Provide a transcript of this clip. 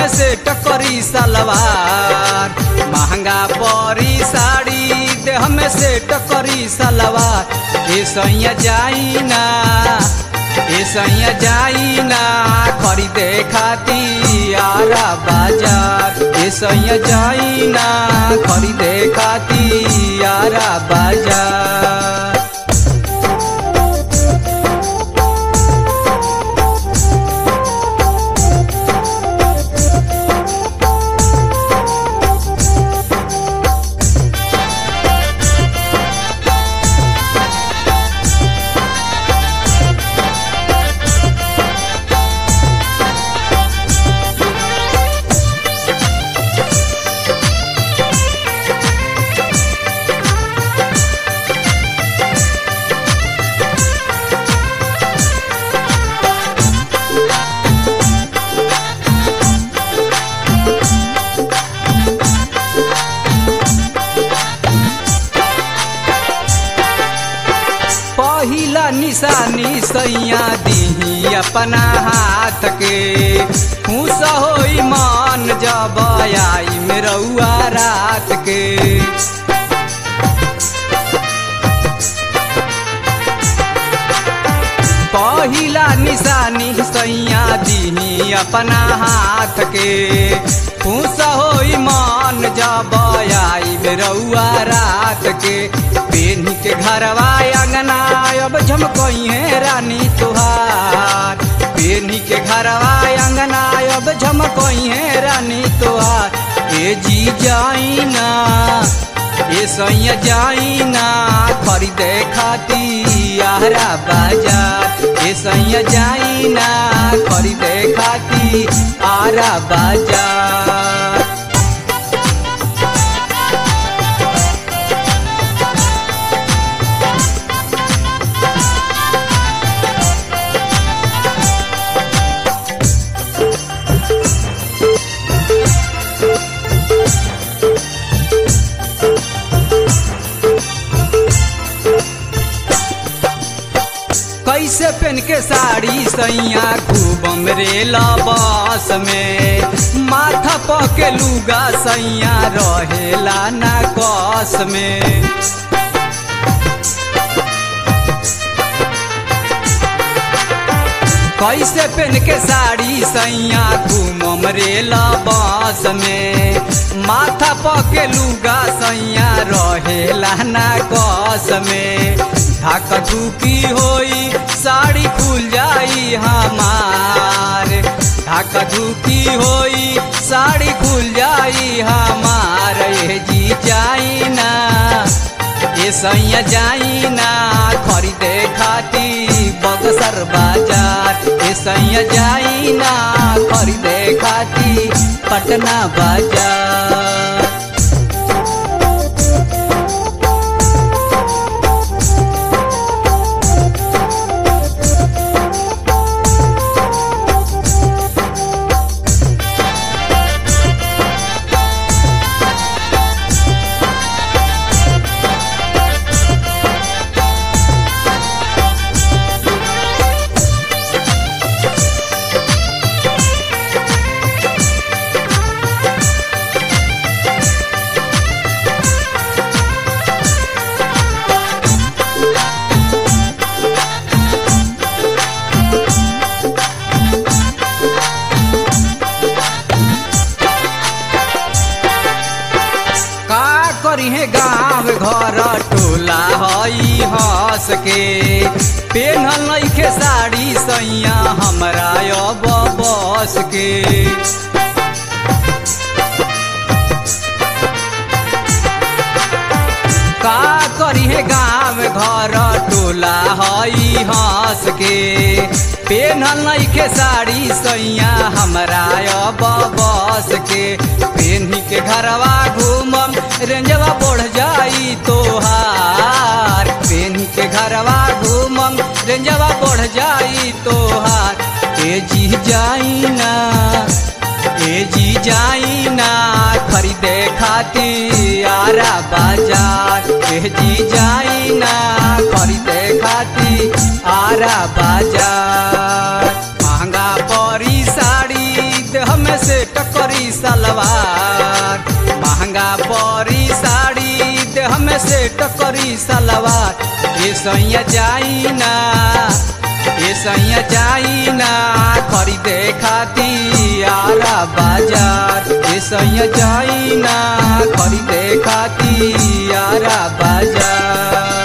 में से टकरी सलवार महंगा परी साड़ी देह में से टकरी सलवार ए सैया जाई ना ए सैया जाई ना खरीदे खाती आरा बाजार ए सैया जाई ना खरीदे खाती आरा बाजार पहिला निशानी सैया दीही अपना हाथ के खुश होई मान जब आई मेरुआ रात के पहिला निशानी सैया दीही अपना हाथ के खुश होई मान जब आई मेरुआ रात के पेनी के घरवा अंगना अब झमकई है रानी तुहार पेनी के घरवा अंगना अब झमकई है रानी तुहार ए जी जाई ना ए सैया जाई ना खरीदे खाती आरा बाजार ए सैया जाई ना खरीदे खाती आरा बाजार कैसे पहन के साड़ी सैया खूब मेरे लबास में माथा पके लुगा सैया रहेला ना कस में कैसे पहन के साड़ी सैया घूम रे लबास में माथा पके लुगा सैया रहेला ना कस में धक धुकी होई साड़ी खुल जाई हमार धक धुकी होई साड़ी खुल जाई हमार ये जी जाई ना ये सैया जाई ना खरीदे खाती बक्सर बाजार ये सैया जाई ना खरीदे खाती पटना बाजार का करी है गाँव घर टोला हई हंस के पेन्हल नइखे साड़ी सैया हमरा अब बस के का करी है गाँव घर टोला हई हंस के पेन्हल नइखे साड़ी सैया हमरा अब बस के पेन्ही के घरवा घूमम रेंजवा बढ़ जाई तोहार पेन्ही के घरवा घूमम रेंजवा बढ़ जाई तोहार ए जी जाई ना ए जी जाई ना खरीदे खाती आरा बाजार ए जी जाई ना खरीदे खाती आरा बाजार महंगा परी साड़ी देह में से टकर सलवार महंगा परी साड़ी देह में सेट करी सलवार ये सैया जाई ना ये सैया जाई ना खरीदे खाती आरा बाजार ये सैया जाई ना खरीदे खाती आरा बाजार